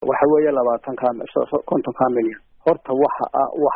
waxa weeye labaatanka kontonka milyan horta waxa ah wax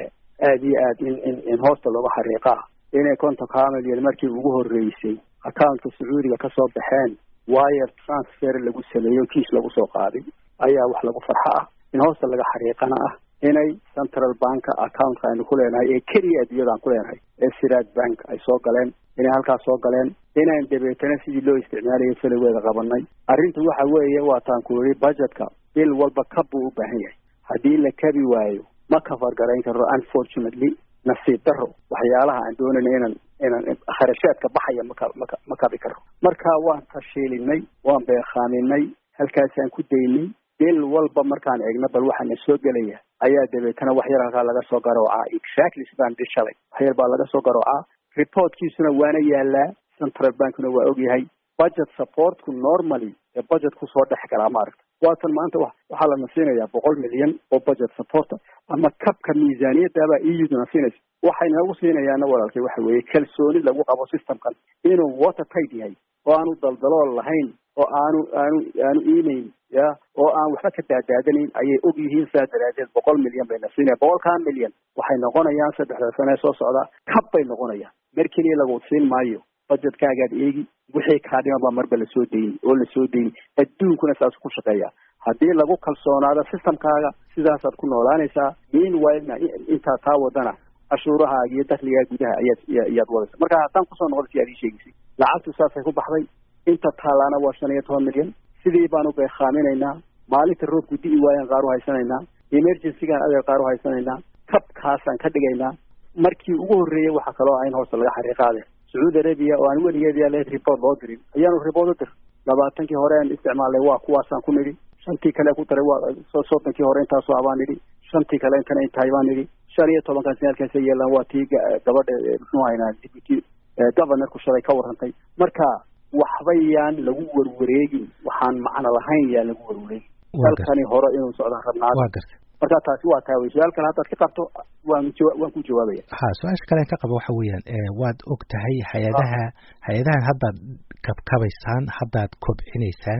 aad iyo aad in in in hoosta looga xariiqaa inay kontonka milyan markii ugu horeysay accountka sacuudiga kasoo baxeen wire transfer lagu sameeyo kiis lagu soo qaaday ayaa wax lagu farxo ah in hoosta laga xariiqana ah inay central banka accountka aynu ku leenahay ee keliya adduunyada aan ku leenahay ee siraad bank ay soo galeen inay halkaas soo galeen inayn dabeetana sidii loo isticmaalayo feligeeda qabanay arrintu waxa weeye waataan ku yidhi budgetka bil walba kab buu u baahan yahay haddii la kabi waayo ma kafar garayn karo unfortunately nasiib daro waxyaalaha aan doonayna inaan inaan kharashaadka baxaya maka maka ma kabi karo marka waan tashiilinay waan beekaaminay halkaasaan ku daynay bil walba markaan eegno bal waxaana soo gelaya ayaa dabeetana wax yar halkaa laga soo garoocaa exactly sidaan dhi shalay wax yar baa laga soo garoocaa reportkiisuna waana yaalaa central bankna waa ogyahay budget supportku normally ee budget kusoo dhex galaa maaragta waatan maanta waxaa lana siinayaa boqol milyan oo budget supporta ama kabka miisaaniyadaabaa euduna siinaysa waxay nagu siinayaana walaalkay waxa weeye kalsooni lagu qabo systemkan inuu water tight yahay oo aanu daldalool lahayn oo aanu aanu aanu iimayn ya oo aan waxba ka daadaadanayn ayay og yihiin saa daraadeed boqol milyan bayna siinaya boqolkaa milyan waxay noqonayaan saddexda sane ee soo socda kab bay noqonayaan mer keliya lagu siin maayo budgetkaagaad eegi wixii kaa dhiman baa marba lasoo dayni oo lasoo dayni adduunkuna saas ku shaqeeya haddii lagu kalsoonaado systemkaaga sidaasaad ku noolaanaysaa meanwhilena intaa taa wadana cashuurahaaga iyo dakligaa gudaha ayaad iyaad wadaysa marka haddaan kusoo noqda si aad ii sheegaysay lacagtu saasay ku baxday inta taalaana waa shan iyo toban milyan sidii baanu beekaaminaynaa maalinta roobku di'i waayaan qaar u haysanaynaa emergencygaan adeer qaar u haysanaynaa kabkaasaan ka dhigaynaa markii ugu horreeyay waxaa kaloo ah in hoosta laga xariiqaade sacuudi arabia oo aan weligeed yaa leed report loo dirin ayaanu report u dir labaatankii hore aan isticmaalnay waa kuwaasaan ku nidhi shantii kale ku daray waa soddonkii hore intaasu ah baan nidhi shantii kale intana intahay baan nidhi shan iyo tobankaas halkaasa yeelaan waa tii gabadha muxuu haynaa deputy governorku shalay ka warrantay marka waxba yaan lagu warwareegin waxaan macno lahayn yaan lagu warwareegin dalkani hore inuu socdaan rabnaa marka taasi waa taa wey su-aal kale haddaad ka qabto waan waan ku jawaabaya ha su-aasha kale ka qaba waxa weeyaan waad og tahay hay-adaha hay-adahan haddaad kabkabaysaan haddaad kobcinaysaan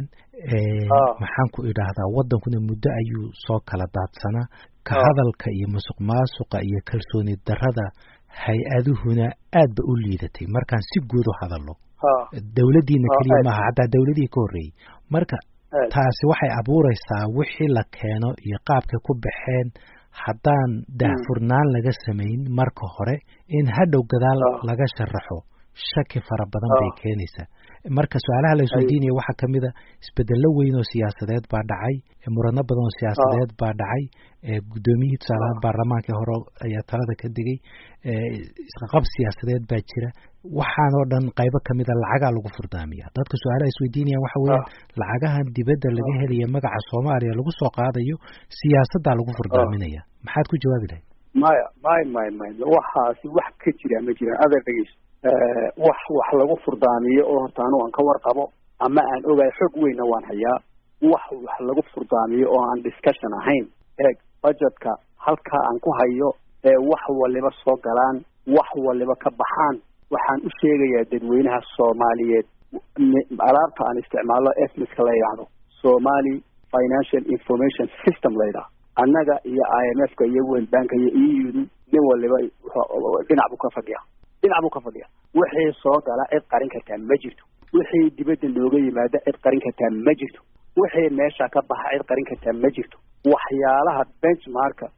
maxaan ku idhaahdaa waddankuna muddo ayuu soo kala daadsanaa ka hadalka iyo musuq maasuqa iyo kalsooni darrada hay-aduhuna aad ba u liidatay markaan si guud u hadalno dawladdiina keliya maaha hataa dawladihii ka horreeyey marka taasi waxay abuuraysaa wixii la keeno iyo qaabkay ku baxeen haddaan daahfurnaan laga samayn marka hore in hadhow gadaal laga sharaxo shaki fara badan bay keenaysaa marka su-aalaha la isweydiinaya waxaa kamid a isbedello weyn oo siyaasadeed baa dhacay murano badan oo siyaasadeed baa dhacay guddoomiyihii tusaalahaan baarlamaankii hore ayaa talada ka digay isqaqab siyaasadeed baa jira waxaan oo dhan qaybo kamid a lacagaa lagu furdaamiya dadka su-aalaha isweydiinayaan waxa weeyaan lacagahan dibadda laga helaya magaca soomaaliya lagu soo qaadayo siyaasaddaa lagu furdaaminaya maxaad ku jawaabi lahayd maya may may may waxaasi wax ka jira ma jiraan adeer dhegeyso wax wax lagu furdaamiyo oo horta anu aan ka warqabo ama aan ogahay xog weynna waan hayaa wax wax lagu furdaamiyo oo aan discussion ahayn eeg budgetka halkaa aan ku hayo ee wax waliba soo galaan wax waliba ka baxaan waxaan u sheegayaa dadweynaha soomaaliyeed alaabta aan isticmaalo esmiska la yidhaahdo somali financial information system la yidhaahdo annaga iyo i m f ka iyo world banka iyo e u du nin waliba dhinac buu ka fadhiya dhinac buu ka fadhiya wixii soo gala cid qarin kartaa ma jirto wixii dibadda nooga yimaada cid qarin kartaa ma jirto wixii meesha ka baxa cid qarin kartaa ma jirto waxyaalaha benchmarka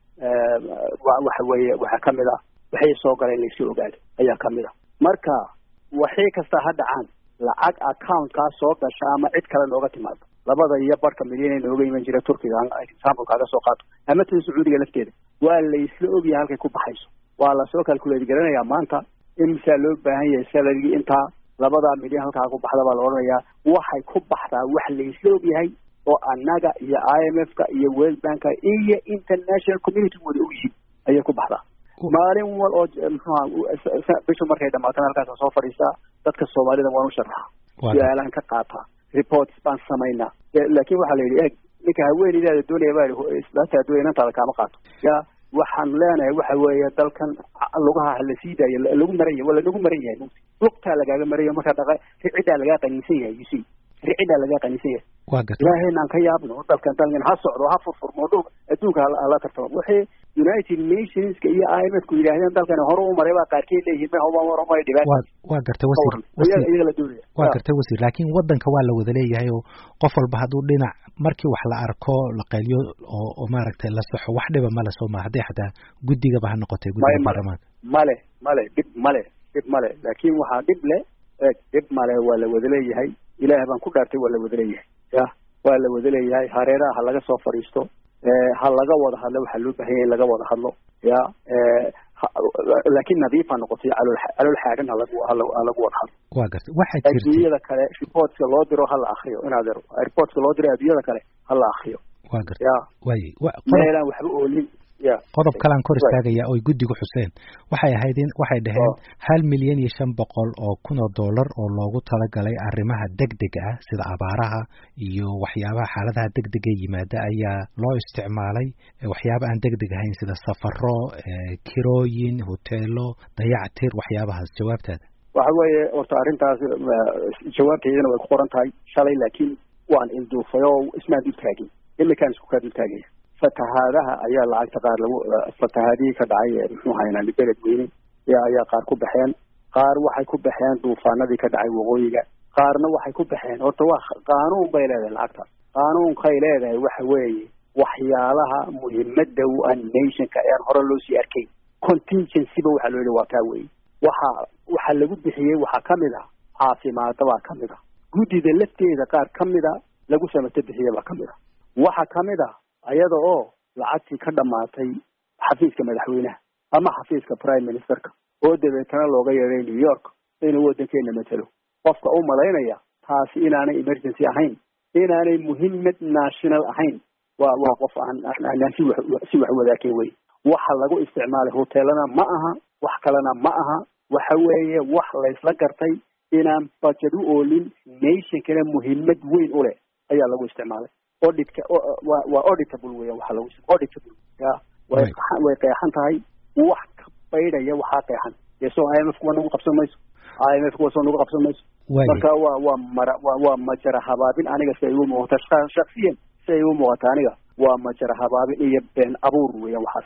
waxa weeye waxaa kamid ah wixii soo gala in laysoo ogaado ayaa kamid ah marka waxii kasta ha dhacaan lacag accountkaa soo gasha ama cid kale nooga timaado labada iyo barhka milyan nooga iman jira turkiga example kaaga soo qaato ama tan sacuudiga lafteeda waa laysla ogyahay halkay ku baxayso waa lasoo calculate garanayaa maanta imsaa loo baahan yahay salarigii intaa labadaa milyan halkaa ku baxda baa la odhanayaa waxay ku baxdaa wax laysla ogyahay oo annaga iyo i m f ka iyo world banka iyo international community wada ogyihiin ayay ku baxdaa maalin wal oo mxuha bishu markay dhamaatana halkaasa soo fadhiistaa dadka soomaalida waan u sharaxa su-aalaan ka qaataa reports baan samaynaa laakin waxaa la yidhi eeg ninka haweeneydaada doonaya baa islaata doonaya inantaada kaama qaato ya waxaan leenahay waxa weeye dalkan lugaha la sii daayo lagu maran yahay waa lanagu maran yahay lugtaa lagaaga marayo marka dhaqa ciddaa lagaa qaniinsan yahay you see ricidhaa laga qanisan yahay waa garta ilaahayna aan ka yaabno dalkan dalkan ha socdo ha furfurmo dhulka adduunka hala tartamo wixii united nationska iyo i m f ku yidhaahdeen dalkani hore u maray baa qaarkeed leeyihiin ma homa war umay dhibaan waa waa garta wasiir wasiir iyaga la doonaya waa garta wasiir laakiin wadanka waa la wada leeyahay oo qof walba hadduu dhinac markii wax la arko la qayliyo oo oo maaragtay la saxo wax dhiba male soo ma hadday xataa guddigaba ha noqotay guddiga baarlamaanka male male dhib male dhib male laakiin waxaa dhib le e dhib male waa la wada leeyahay ilaah baan ku dhaartay waa la wada leeyahay ya waa la wada leeyahay hareeraha ha laga soo fadhiisto ha laga wada hadlo waxaa loo bahanya in laga wada hadlo ya laakiin nadiif ha noqotay calool calool xaagan halagu halagu wada hadlo waa garta waxaa jirtay adduunyada kale reportska loo diro ha la akriyo inaad ero reportska loo diro adduunyada kale ha la akriyo waa garta ya waaye meelaan waxba oolin ya qodob kalaan kor istaagaya oy guddigu xuseen waxay ahayd in waxay dhaheen hal milyan iyo shan boqol oo kun oo dollar oo loogu talagalay arrimaha degdega ah sida abaaraha iyo waxyaabaha xaaladaha degdega yimaada ayaa loo isticmaalay waxyaaba aan degdeg ahayn sida safaro kirooyin hoteelo dayactir waxyaabahaas jawaabtaada waxa weeye horta arrintaas jawaabteedana way ku qoran tahay shalay laakiin waan ilduufay oo ismaan dul taagin imikaan isku kaa dul taagaya fatahaadaha ayaa lacagta qaar lagu fatahaadihii ka dhacay muxuu haynaa beled weyne ayaa qaar ku baxeen qaar waxay ku baxeen duufaanadii ka dhacay waqooyiga qaarna waxay ku baxeen horta waa qaanuun bay leedahay lacagtaas qaanuunkay leedahay waxa weeye waxyaalaha muhiimada u ah nationka ean hore loo sii arkay contingencyba waxaa loo yihi waa kaa weye waxa waxa lagu bixiyey waxaa kamid ah caafimaada baa kamid ah guddida lafteeda qaar kamid a lagu samato bixiye baa kamid ah waxa kamid ah ayada oo lacagtii ka dhamaatay xafiiska madaxweynaha ama xafiiska prime ministerka oo dabeetana looga yeeday new york inuu waddankeena matelo qofka u malaynaya taasi inaanay emergency ahayn inaanay muhiimad national ahayn waa waa qof aan aan si wax si wax wadaakeen wey waxa lagu isticmaalay hoteelana ma aha wax kalena ma aha waxa weeye wax laysla gartay inaan budget u oolin nationkana muhiimad weyn u leh ayaa lagu isticmaalay auditka waa waa auditable weya waxa lagu auditable ya way way qeexan tahay wax ka baydhaya waxaa qeexan dee soo i m f kuwa nagu qabsan mayso i m f kuwa soo nagu qabsan mayso marka waa waa mara waa waa majara habaabin aniga si ay igu muuqata shaksiyan si ay igu muuqata aniga waa majara habaabin iyo been abuur weeyaan waxaas